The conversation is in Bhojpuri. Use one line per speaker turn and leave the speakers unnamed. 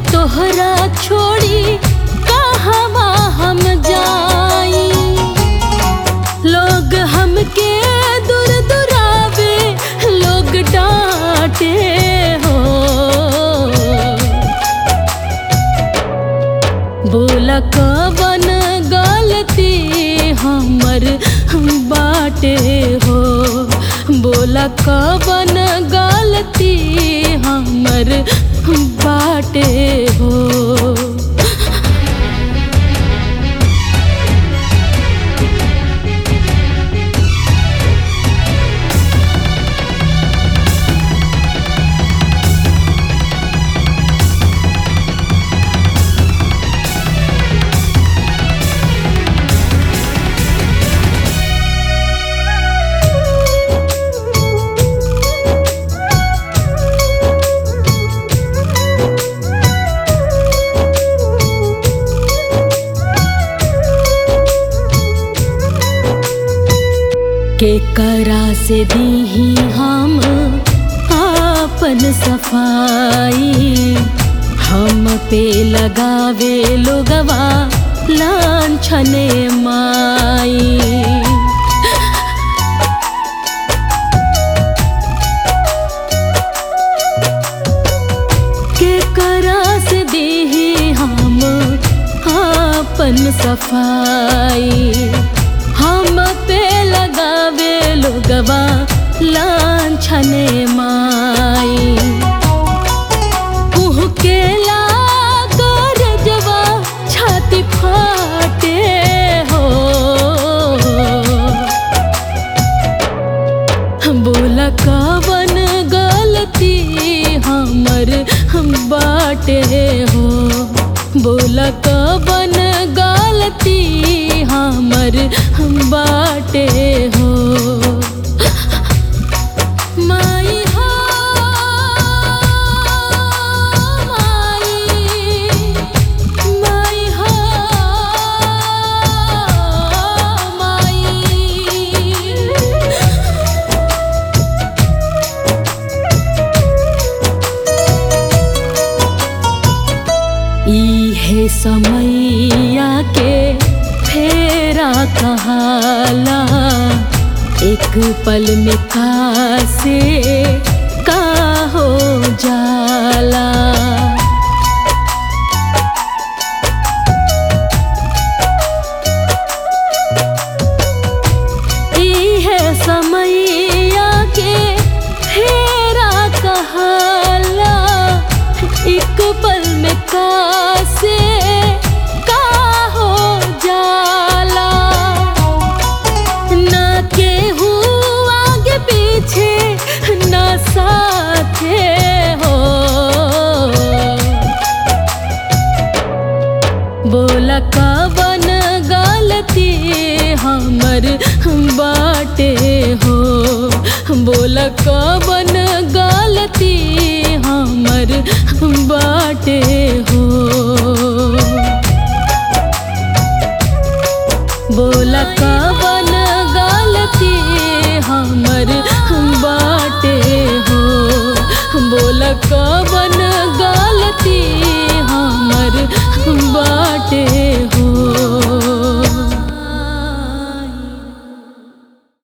तोहरा छोड़ी कहवा हम जाई लोग हमके दूर दुरावे लोग डांटे हो बोला कवन गलती हमर बाटे हो बोला कवन गलती हमर बाटे हो के करा से दीही हम आपन सफाई हम पे लगावे लोगवा लांछने माई के करा से दीही हम आपन सफाई हम पे लगावे लोगवा लांछने माई के लागर जवा छाती फाटे हो बोला कवन गलती हमर बाटे हो बोला कवन गलती हमर बाटे हो माई हो माई माई हो माई इहे समैया के फेरा कहाला एक पल में का से का हो जाला इहे समैया के फेरा कहाला एक पल में का से का हो जाला ना केहू आगे पीछे ना साथे हो बोला कवन गलती हमर बाटे हो बोला कवन गलती हमर बाटे